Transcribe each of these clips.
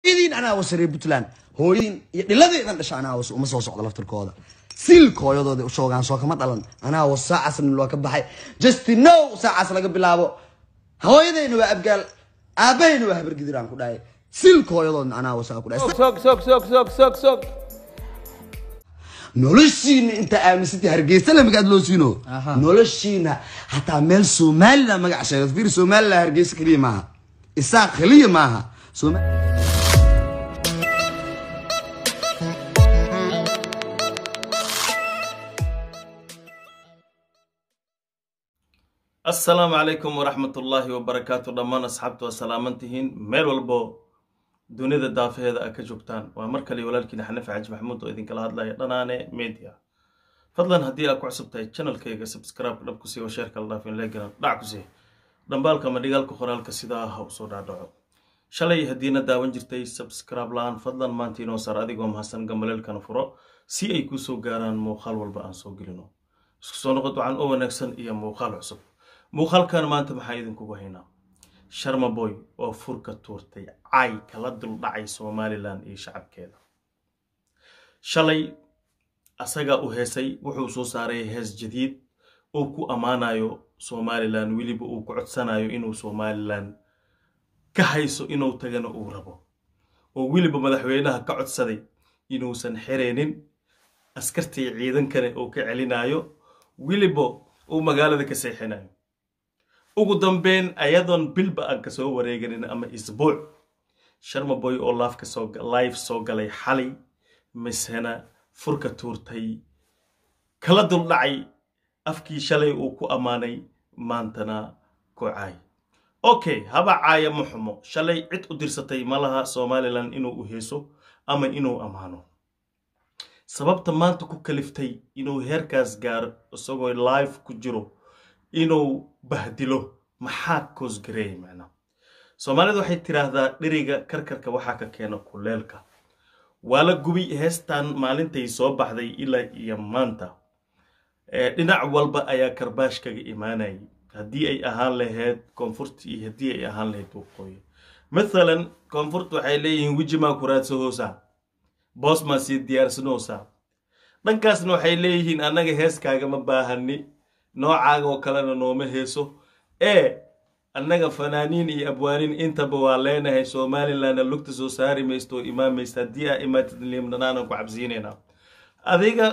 hooyadiin anaa wasaree puntland hooyadiin iyo dhiladeedan dhasha anaa was uma soo socdo laftirkooda silka hooyadooda u shoogaan soo kama dhalan anaa was saacaasna loo ka baxay just now saacaas laga bilaabo hooyadayna waa abgaal aabahayna waa habargidiraan ku dhahay silka hooyadoodna anaa wasaa ku dhahay Sok sok sok sok sok sok. noloshiina inta aaminsantay hargeysa la magaad loo siino noloshiina hataa meel somaliland magac sheegad fiir somaliland hargeysa keliya maaha isaaq keliya maaha Soma- asalaamu calaykum waraxmatullaahi wabarakaatu dhammaan asxaabtu waa salaamantihiin meel walbo dunida daafaheeda a ka joogtaan waa mar kale walaalkiina xanafi xaji maxamuud oo idinkala hadlaya dhanaane media fadlan haddii aad ku cusub tahay channelkayga subscribe dhab ku sii oo sheerka la dhaafin leegaran dhac ku sii dhambaalka ama dhigaalka qoraalka sidaa ha usoo dhaadhaco shalay haddiina daawan jirtay subscribe la-aan fadlan maanta inoo saar adigoo mahadsan gambaleelkana furo si ay kuu soo gaaraan muuqaal walba aan soo gelino isku soo noqod wacan oo wanaagsan iyo muuqaal cusub muuqaalkan maanta maxaa idinkugu haynaa sharma boy oo furka tuurtay cay kala duldhacay somalilan iyo shacabkeeda shalay asagaa u heesay wuxuu soo saaray hees jadiid uu ku ammaanayo somalilan weliba uu ku codsanayo inuu somalilan ka hayso inuu tagana uu rabo oo weliba madaxweynaha ka codsaday inuusan xireenin askartii ciidankana uu ka celinayo weliba uu magaalada ka seexinayo ugu dambeyn ayadoon bilba aan ka soo wareeganin ama isbuuc sharma boy oo laafka soo live soo galay xalay misena furka tuurtay kala duldhacay afkii shalay uu ku ammaanay maantana ku caay okay haba caaya ma xumo shalay cid u dirsatay ma laha somalilan inuu u heeso ama inuu ammaano sababta maanta ku kaliftay inuu heerkaas gaaro isagoo live ku jiro inuu bahdilo maxaa koosgareeyay macnaa soomaalidu waxay tiraahdaa dheriga karkarka waxaa ka keena kuleelka waa la gubi heestan maalintay soo baxday ilaa iyo maanta dhinac walba ayaa karbaash kaga imaanayay haddii ay ahaan lahayd koonfurta iyo haddii ay ahaan lahayd waqooyi mathalan koonfurta waxay leeyihiin wejimaa ku raadsahosaa boos maa sii diyaarsanoosaa dhankaasna waxay leeyihiin annaga heeskaaga ma baahani noocaaga oo kalena nooma heeso ee annaga fanaaniin iyo abwaaniin intaba waa leenahay somalilandna lugta soo saari maysto oo imaamaysa haddii aa imaatid liimdhanaanan ku cabsiinaynaa adiga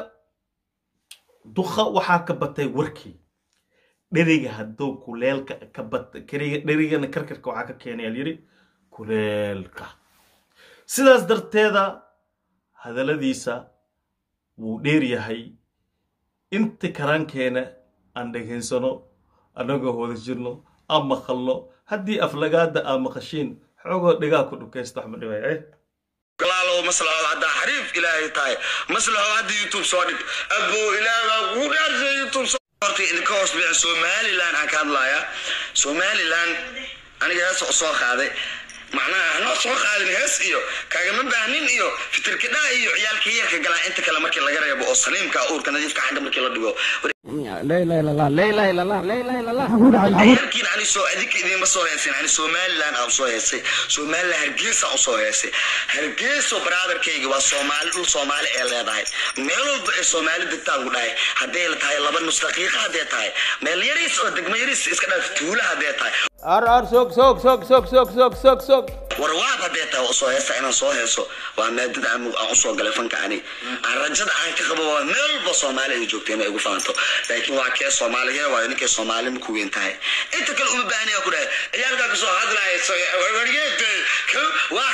duqa waxaa ka batay warkii dheriga hadduu kuleelka ka bat dherigana karkarka waxaa ka keenay alyiri kuleelka sidaas darteeda hadalladiisa wuu dheer yahay inta karaankeena aan dhegaysano annagoo wada jirno aan maqalno haddii aflagaada aa maqashiin xoogoo dhigaa ku dhukaysta wax ma dhibay galaalow maslaxood haddaa xariif ilaahay tahay maslaxood hadda youtube soo dhig aboo ilaahay baa kugu dhaartay youtube soo horta idinka hoos bici somaliland aan ka hadlayaa somaliland aniga hees soo qaaday macnaha hanoo soo qaadin hees iyo kaagama baahnin iyo fitirkidhaa iyo ciyaalka yarka galaa inta kale markii laga reebo oo saliimka uurka nadiifka xagga markii la dhigo لا اله الا الله لا eله الا الله لا اله الا الله yarkiin ani soo adinka idinma soo heesin ani somaliland aan soo heesay somaliland hargeysa aan soo heesay hargeyso brotherkayga waa soomaali dhul soomaali ee leedahay meel walba ee soomaali degtaan ku dhahay hadday la tahay laba nus daqiiqa hadday tahay meel yariis oo degmo yariis iska dhaaf tuula hadday tahay ar ar sok sok sok sok sok sok sok sok warwaab hadday tahay oo soo heesta inaan soo heeso waa maadada aan aan usoo galay fanka ani aan rajada aan ka qabo waa meel walba soomaali ay joogto inay igu faanto laakiin waa kee soomaaliya waa ninkay soomaali ma ku weyn tahay inta kale uma baahnaya ku dhahay ciyaalkaa kasoo hadlaya wargeetay waa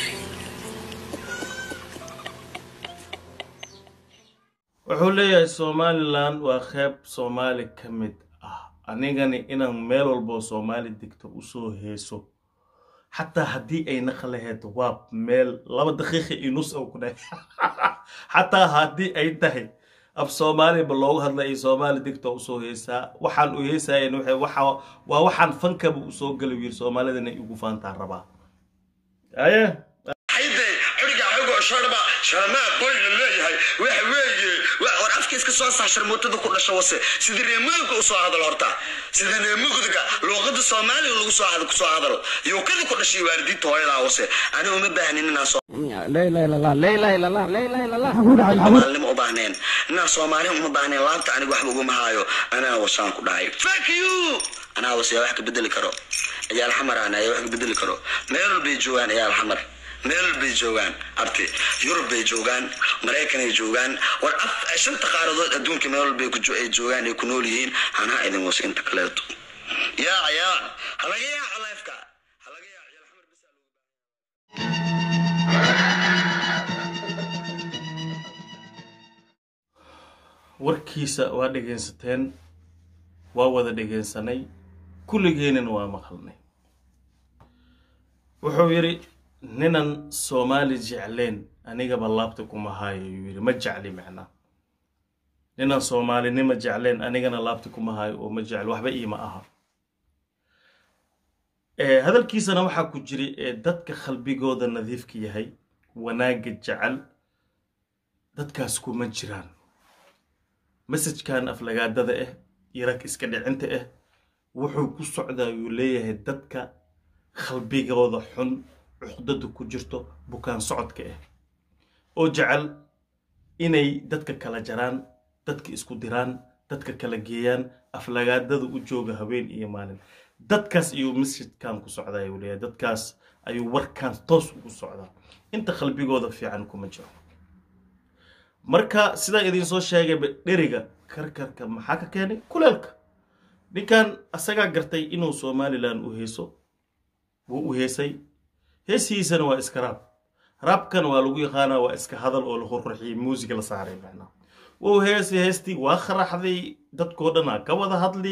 wuxuu leeyahay somalilan waa qeyb soomaali ka mid ah anigani inaan meel walboo soomaali degto usoo heeso xataa haddii ay naqlaheed waab meel laba daqiiqa inus oo ku dhahay xataa haddii ay tahay af soomaaliba loogu hadla ay soomaali degto usoo heesaa waxaan u heesayen waa waxaan fankaba usoo gala yiri soomaalidana igu faantaa rabaa aye hayde curiga xogoo sharba sharmaa boy la leeyahay waxa weeye war afka iska soo saxshar mootada ku dhasho wase sidii reemudugka u soo hadal horta sidii reemugudga luuqada soomaaliga lagu soo hadal kusoo hadalo yuukada ku dhashay waalidiinta hooyadaa wase aniga uma baahnin inaan soo لا إله إلا الله لا إله إلا الله لا إله إلا الله soomaalinimo u baahneen inaan soomaali uma baahneen laabta aniga waxba uguma haayo anaa wasaan ku dhahay fuck you anaa wase yaa wax ka bedeli karo ciyaal xamar aan ayaa wax ka bedeli karo meel walbay joogaan ciyaal xamar meel walbay joogaan abti yurub bay joogaan maraykanay joogaan war af shanta qaaradood adduunka meel walbay ku jo- ay joogaan ay ku nool yihiin hanaa idin wase inta kaleeto yaa yaa halaga yaaca lifeka halaga yaaca ciyaal xamar bisa loogu warkiisa waa dhegaysateen waa wada dhegaysanay kulligeennana waa maqalnay wuxuu yidhi ninan soomaali jecleen anigaba laabta kuma haayo yuu yidhi ma jecli macnaa ninan soomaalinima jecleen anigana laabta kuma haayo oo ma jecli waxba iima aha Eh, hadalkiisana waxaa ku jiri ee dadka qalbigooda nadiifka yahay wanaagga jecel dadkaas kuma jiraan masajkan aflagaadada ah iyo rag iska dhicinta ah wuxuu ku socdaa yuu leeyahay dadka qalbigooda xun cuqdada ku jirto bukaan socodka ah oo jecel inay dadka kala jaraan dadka isku diraan dadka kala geeyaan aflagaadada u jooga habeen iyo maalin dadkaas ayuu masjidkan ku socdaa ayuu leeyahay dadkaas ayuu warkan toos ugu socdaa inta qalbigooda fiican kuma jiro marka sidaa idiin soo sheegayba dheriga karkarka maxaa ka keenay kuleelka ninkan asagaa gartay inuu somalilan u heeso wuu u heesay heesihiisana waa iska raab raabkana waa lagu yaqaanaa waa iska hadal oo la qurqurxiyey muusig la saaray macnaa wuu heesay heestii waa kharaxday dadkoo dhanaa ka wada hadli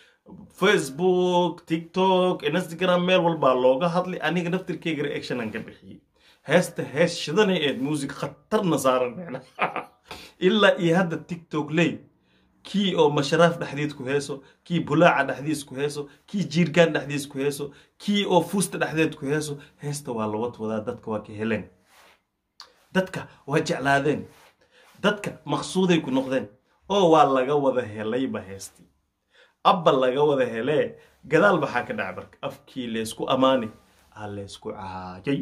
facebook tiktok instagram meel walbaa looga hadlay aniga naftirkeyga reactionan ka bixiyey heesta hees shidanay eed muusig khatarna saaran macnaa ilaa iyo hadda tiktok ley kii oo masharaaf dhexdiid ku heeso kii bulaaca dhexdiis ku heeso kii jiirgaan dhexdiis ku heeso kii oo fuusta dhexdeed ku heeso heesta waa la wadwadaa dadka waa ka heleen dadka waa jeclaadeen dadka maqsuuday ku noqdeen oo waa laga wada helayba heestii abba laga wada helee gadaal maxaa ka dhaca marka afkii leysku ammaani aa leysku caayay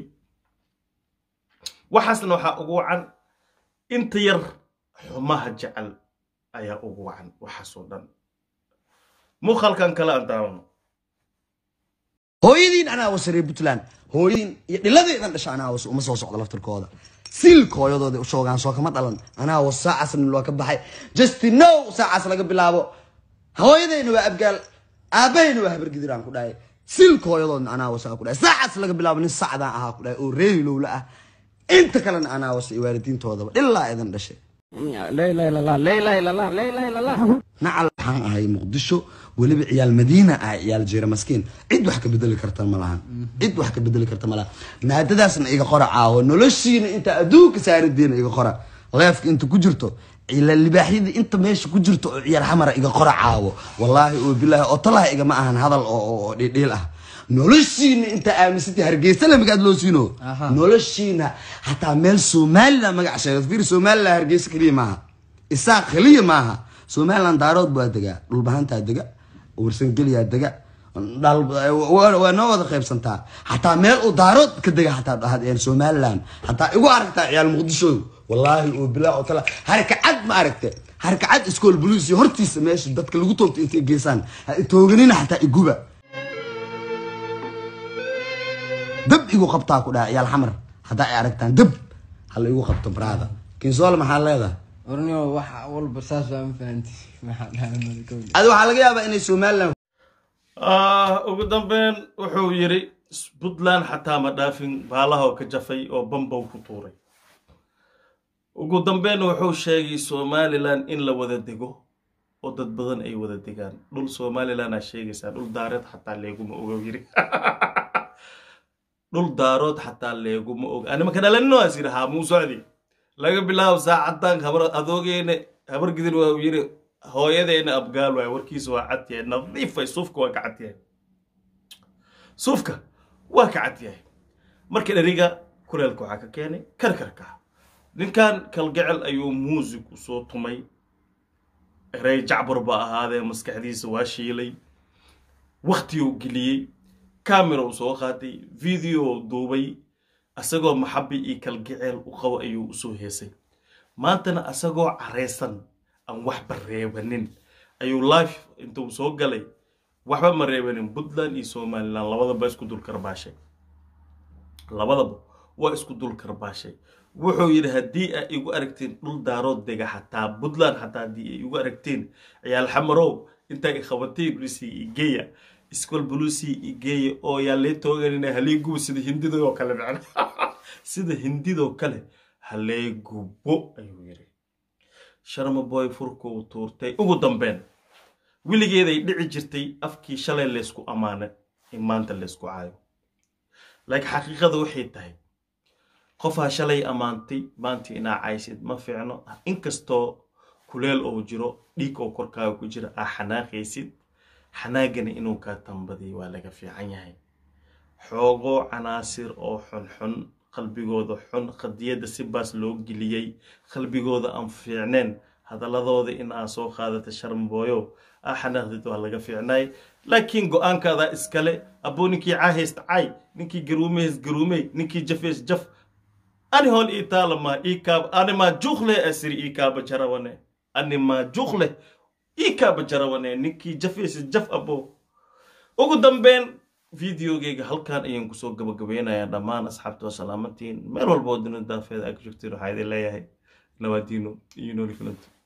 waxaasna waxaa ugu wacan inta yar xumaha jecel ayaa ugu wacan waxaasoo dhan muuqaalkan kale aan daawano hooyadiin anaa wasaree puntland hooyadiin iyo dhiladeedan dhasha anaa was uma soo socdo laftirkooda silka hooyadooda u shoogaan soo kama dhalan anaa was saacasna loo ka baxay justin no saacaas laga bilaabo hooyadayna waa abgaal aabahayna waa habargidiraan ku dhahay silka hooyadoodna anaa wasaa ku dhahay saacaas laga bilaabo nin sacdaan ahaa ku dhahay oo reehilowla ah inta kalena anaa wasa iyo waalidiintoodaba ilaa idan dhashay لا إله إلا الله لا إله إلا الله لا إله إلا الله nacal waxaan ahay muqdisho weliba ciyaal madiina ah ciyaal jeera maskiin cid wax ka bedeli karta ma lahan cid wax ka bedeli karta ma lahan maadadaasna iga qora caawo noloshiina inta adduunka saaridiina iga qora leefka inta ku jirto ciyaal libaaxyada inta meesha ku jirto oo ciyaar xamara iga qora caawo wallaahi oo bilaahi oo talaha igama ahan hadal oo oo- oo dhiidhiil ah noloshiina inta aaminsantay hargeysa le magaad loo siino noloshiina hataa meel somaliland magac sheegad fiir somaliland hargeysa keliya maaha isaaq keliya maaha somaliland daarood baa degaa dhulbahantaa dega warsangeliyaa dega dhal- waa waa noo wada qaybsantaa hataa meel uu daarood ka dega hataa dhahad somaliland hataa igu aragtaa ciyaal muqdisho wallaahi oo bilaa oo tala harkacad ma aragte harkacad iskool buluus iyo hortiisa meesha dadka lagu toogto intay geysaan ha tooganina hataa iguba dab igu qabtaa ku dhaha ciyaal xamar haddaa ay aragtaan dab hala igu qabto baraada kinsool maxaa leedahay ornio wax walba saas waa ma fahanti maxaa dhahay malakowle adi waxaa laga yaabaa inay somaliland Ah, ugu dambeyn wuxuu yidhi puntland xataa ma dhaafin baalaha oo ka jafay oo bambow ku tuuray ugu dambeyn wuxuu sheegay somalilan in la wada dego oo dad badan ay wada degaan dhul somalilan aa sheegaysaa dhul daareed xataa leeguma ogo yiri dhul daarood xataa leeguma og anima ka dhalanino as yidhi haa muu socdi laga bilaabo saacadan habar adoogeena habar gidin waa yiri hooyadeena abgaal waay warkiisa waa cad yahay nadiifay suufka waa ka cad yahay suufka waa ka cad yahay marka dheriga kuleelka waxaa ka keenay karkarka ninkan kalgacel ayuu muusig usoo tumay erey jacbar ba ahaadee maskaxdiisa waa shiilay waktiguu geliyey camera uu soo qaatay video duubay asagoo maxabi iyo kalgaceel u qabo ayuu usoo heesay maantana asagoo careysan aan waxba reebanin ayuu life intuu soo galay waxba ma reebanin puntland iyo somaliland labadaba isku dul karbaashay labadaba waa isku dul karbaashay wuxuu yidhi haddii ay igu aragteen dhul daarood dega xataa puntland xataa haddii ay igu aragteen ciyaal xamarow intaa i qabateen bulusi igeya iskol bulusi igeya oo yaa lee tooganina halee gubo sida hindidoo kale macna sida hindidoo kale halee gubo ayuu yidhi sharma boy furkuu tuurtay ugu dambeyn weligeeday dhici jirtay afkii shalay laysku ammaana in maanta laysku caayo laakiin xaqiiqada waxay tahay qofaa shalay ammaantay maanta inaa caysid ma fiicno inkastoo kuleel oo jiro dhiig oo korkaaga ku jira aa xanaaqaysid xanaagana inuu kaa tambadiyo waa laga fiican yahay xoogoo canaasir oo xunxun qalbigooda xun qadiyadda si baas loo geliyey qalbigooda aan fiicneen hadaladooda in aa soo qaadata sharmbooyo aa xanaaqdid waa laga fiicnay laakiin go-aankaadaa iskale abuu ninkii caahaysta caay ninkii garuumehays garuumey ninkii jafeys jaf ani hol ii taalama ii kaab animaa juuqle asiri ii kaaba jarawane animaa juuqle ii kaaba jarawane ninkii jafeys jaf abo ugu dambeyn videogeyga halkan ayaan kusoo gabagabeynayaa dhammaan asxaabta waa salaamantiin meel walba oo dunida daafeeda aa ka joogtiin waxaa idin leeyahay nabaadiino iyo nooli filanto